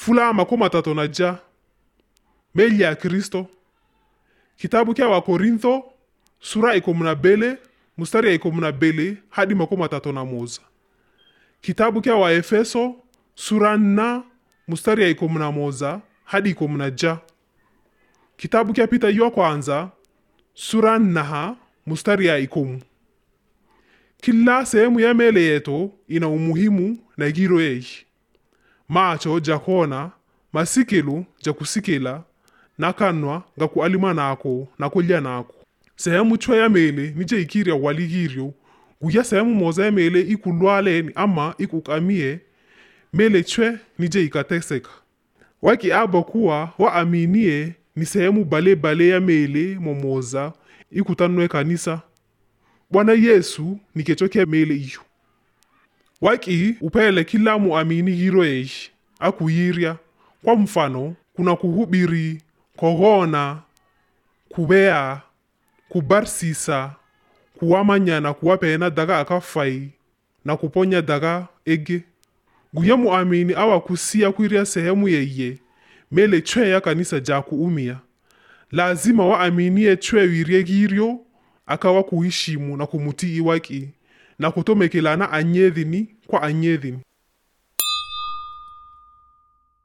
fula makumi matatu na ja meli ya kristo kitabu kya wakorintho sura ikomu na bele mustari ya ikomu na bele hadi makumi matatu na moza kitabu kya waefeso sura nna mustari ya ikomu na moza hadi ikomu na ja kitabu kya pita ywa kwanza sura nnaha mustari ya ikomu kila sehemu ya mele yetu ina umuhimu na giro yeyi macho jakona masikelu jakusikila nakanwa ngakualima nako nakulya nako sehemu chwe ya mele nije ikirya waligiryo guya sehemu moza ya mele ikulwaleni ama ikukamie mele chwe nije ikateseka waki aba kuwa waaminie ni sehemu balebale ya mele momoza ikutanwe kanisa bwana yesu ni kecho kya mele iyo waki upele kila muamini giro yeyi akuyirya kwa mfano kuna kuhubiri kohona kubea kubarsisa kuwamanya na kuwapena daga akafai na kuponya daga ege guya muamini awakusiya kwirya sehemu yeye mele chwe ya kanisa ja kuumia lazima waaminie chwe wirye giryo akawa kuhishimu na kumutii waki na kutomekelana anyedhini kwa anyedhini